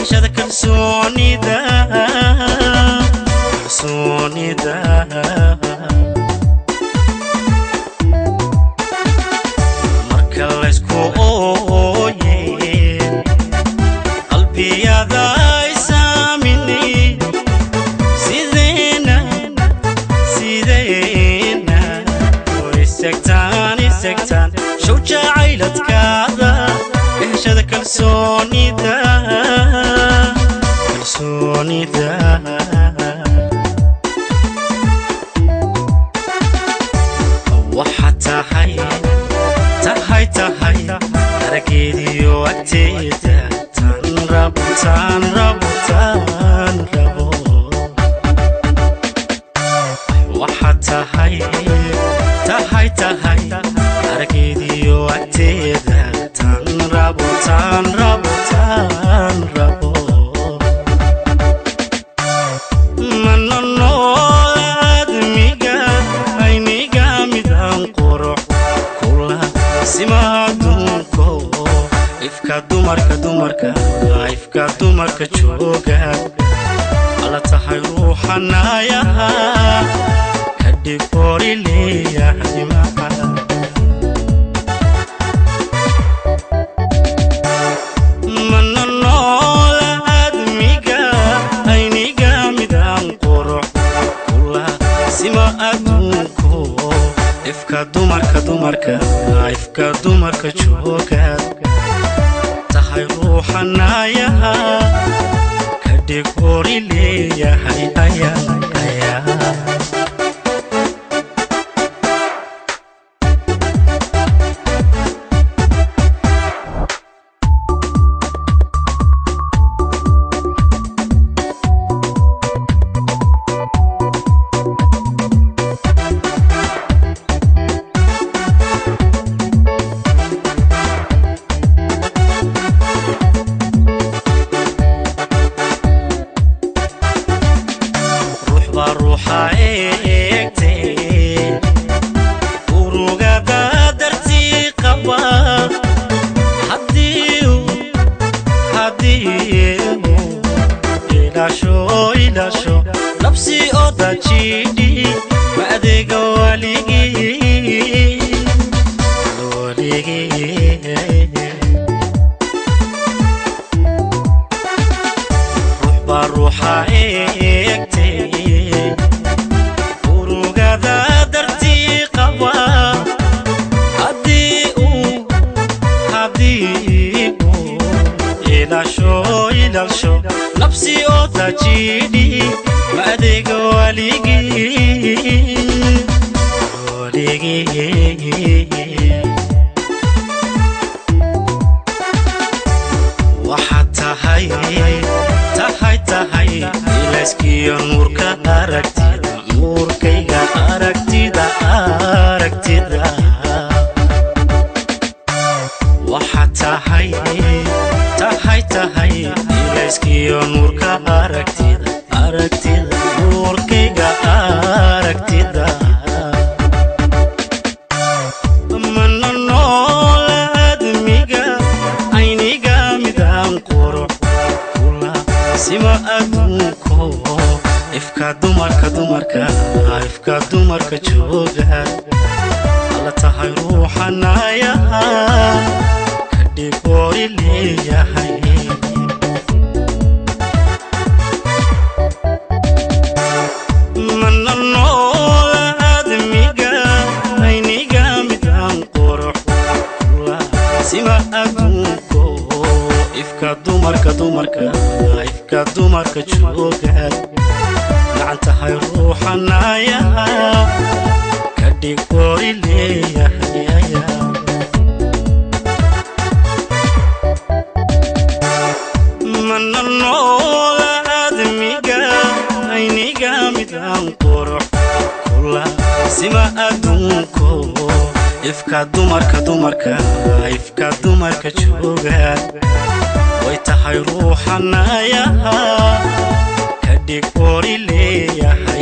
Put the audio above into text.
heshada kalsoonida kalsoonida marka laysku ooye qalbiyada ay saamini sideena sideena oo isegtaan isegtaan show jacayladkaada heshada kalsoonida kalsoonida waxaa tahay tahay tahay arageediyo agteeda tan rabo tan rabo tan rabo waxaa tahay tahay tahay arageediyo agteeda tan rabo tan rabo tan rabo manonolaadmiga ayniga midaan qurux kula simaadunko ifka dumarka dumarka ifka dumarka jooga ala tahay ruuxanayaha kadhig hori leeyahay maca manonolaadmiga ayniga midaan qurux kula sima adduunko ifka dumarka dumarka ifka dumarka jooga tahay ruuxanayaha kadhig hori leeyahay ayaa ayaa ruux baa ruuxa eegtee urugada dartii qaba haddii uu haddii uu ilaasho ilaasho labsi oo dajidhi ma adeega waligii waligii ruux baa ruuxa eegtee urugada dartii qaba haddii uu haddii uu ilaasho ilaasho nafsi oo dajidhi ma adeega waligii waligii waxaad tahay tahay tahay ilayskiyo nuurka aragtida nuurkayga aragtida aragtida waxaad tahay tahay tahay ilayskiyo nuurka aragtida aragtida nuurkayga aragtida manonolaadmiga ayniga midaan qurux kula sima adduunko ifka dumarka dumarka ifka dumarka jooga ala tahay ruuxanayaha kadhig hori leeyahay manonolaadmiga ayniga midaan qurux kula sima adduunko ifka dumarka dumarka ifka dumarka jooga gacan tahay ruuxanayaha kadhig hori leeyahay ayaa manonolaadmiga ayniga midaan qurux kula sima adduunko ifka dumarka dumarka ifka dumarka jooga way tahay ruuxanayaha kadhig hori leeyahay